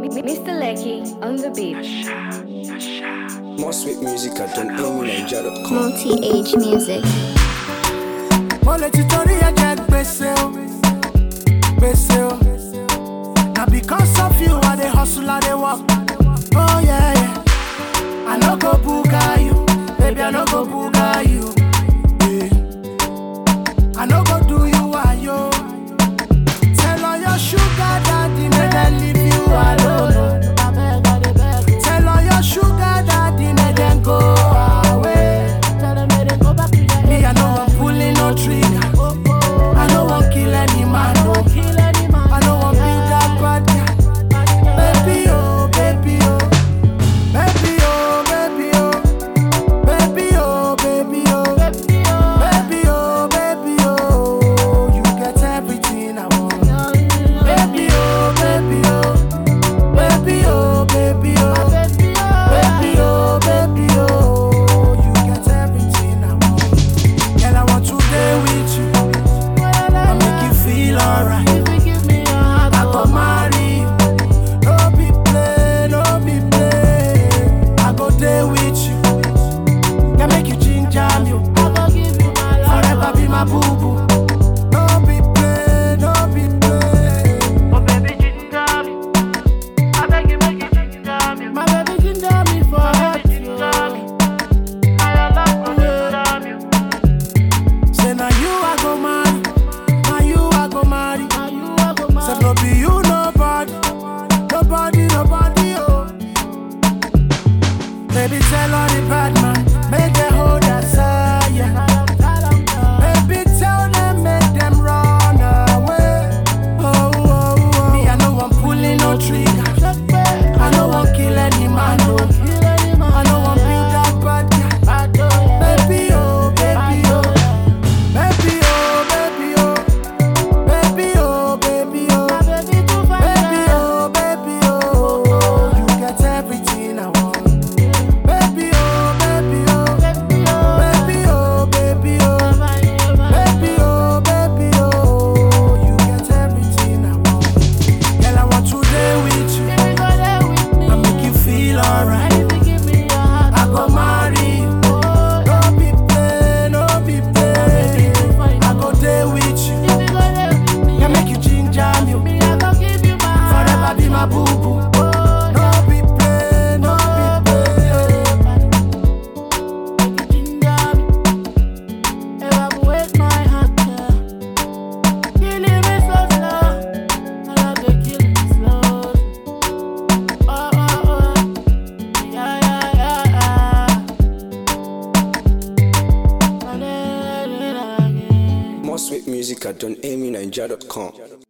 Mr. Lecky on the beat. More sweet music at donamyniger.com. Multi-age music. mo lè ti torí ẹ̀jẹ̀ gbèsè o gbèsè o na because of you i dey hustle i dey work oh yeah, yeah. i no go buga you baby i no go buga you yeah. i no go do you wayo tell all your sugar daddy make dem leave you alone tell all your sugar daddy make dem go away. Me, I know I'm pulling no trigger. I know I'm kill any man. No. I know I'm build that bad guy. Baby, oh, baby, oh. Baby, oh, baby, oh. Baby, oh, baby, oh. Baby, oh, baby, oh. You get everything I want. Baby, oh, baby, oh. Baby, oh, baby, oh. Baby, oh, baby, oh. You get everything I want. Girl, I want to day with you. I make you feel alright. I go marry you. No be play, no be play. I go day with you. Can make you ginger me. Forever be my boo boo. No be play, no be play. My baby ginger me for Say now you I go marry, now you I go marry. Say no be you nobody, nobody, nobody oh. Baby tell all the bad man, make them hold aside. Yeah. Baby tell them make them run away. Oh oh oh. Me I know I'm pulling no trigger. I know I'm kill any man. No. I know I'm build that bad guy. Baby oh, baby oh. Baby oh, baby oh, baby oh, baby oh, baby oh, baby oh, you get everything I want. Baby oh, baby oh, baby oh, baby oh, baby oh, baby oh, you get everything I want. Girl, I want to day with you, I make you feel alright. I go marry you, no be play, no be play. I go day with you. Can make you ginger me. Forever be my boo boo. No be play, no be play. More sweet music at donamyniger.com.